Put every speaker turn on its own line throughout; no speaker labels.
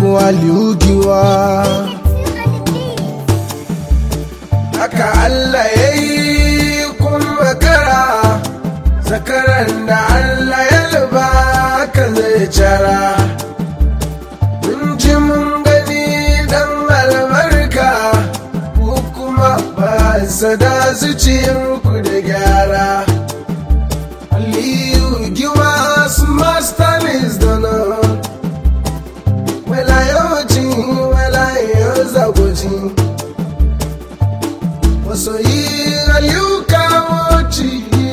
mu aliugiwa haka Allah ya yi kun makara zakaran da Allah ya luba ka zai cara mun ji mun gani dan albarka ku kuma ba sada zuciyarku da gyara Aliyu giwa su master is done wela yawanci wela yau zagoci masoyi aliyu kawoci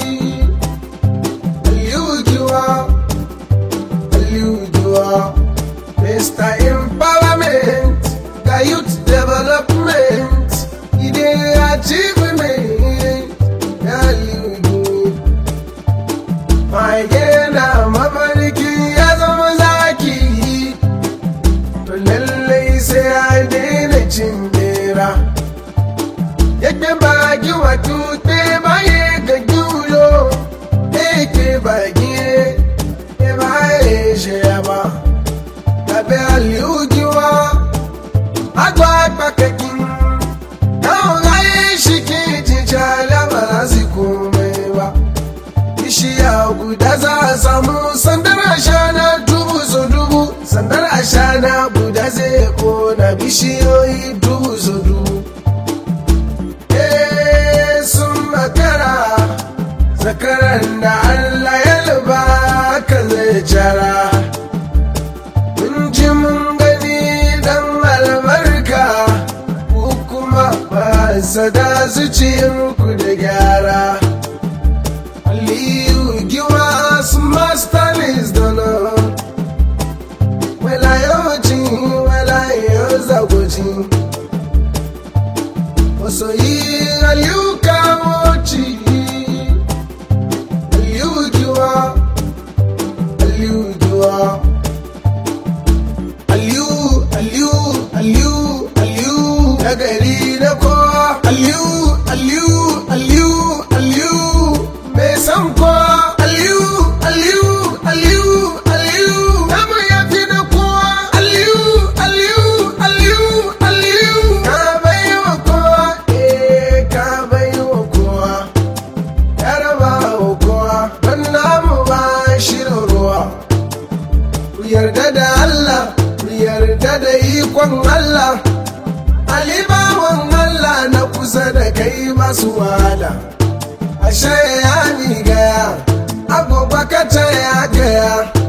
aliyu giwa aliyu giwa mr empowerment ga youth development ide achievement ya aliyu giwa mage na mafarki ya zama zaki to lallai sai a daina cin bera yake baki wato te baye ga juyo eke baki e baye sheba tabe aliujiwa agwa pakakin kawo gaye shi ke jijala ba su komai ba bishiya guda za a samu sandar ashana dubu so dubu sandar ashana guda zai kona bishiyoyi dubu so dubu Eh, sun makara zakaran da Allah ya luba ka zai jara mun ji mun gani dan albarka ku kuma ba sada zuciyarku da gyara Aliyu giwa su master is done wela yawanci wela yau zagoci masoyi Aliyu kawoci Aliyu giwa Aliyu giwa Aliyu Aliyu Aliyu Aliyu na gari na kowa Aliyu Aliyu Aliyu Aliyu mai san kowa Aliyu Aliyu Aliyu Aliyu namu ya fi na kowa Aliyu Aliyu Aliyu Aliyu ka bai wa kowa eh ka bai wa kowa ya raba wa kowa don namu ba shirin ruwa ku yarda da Allah ku yarda da ikon Allah alibawan Allah na kusa da kai masu wada ashe ya ni gaya agoba kaca ya gaya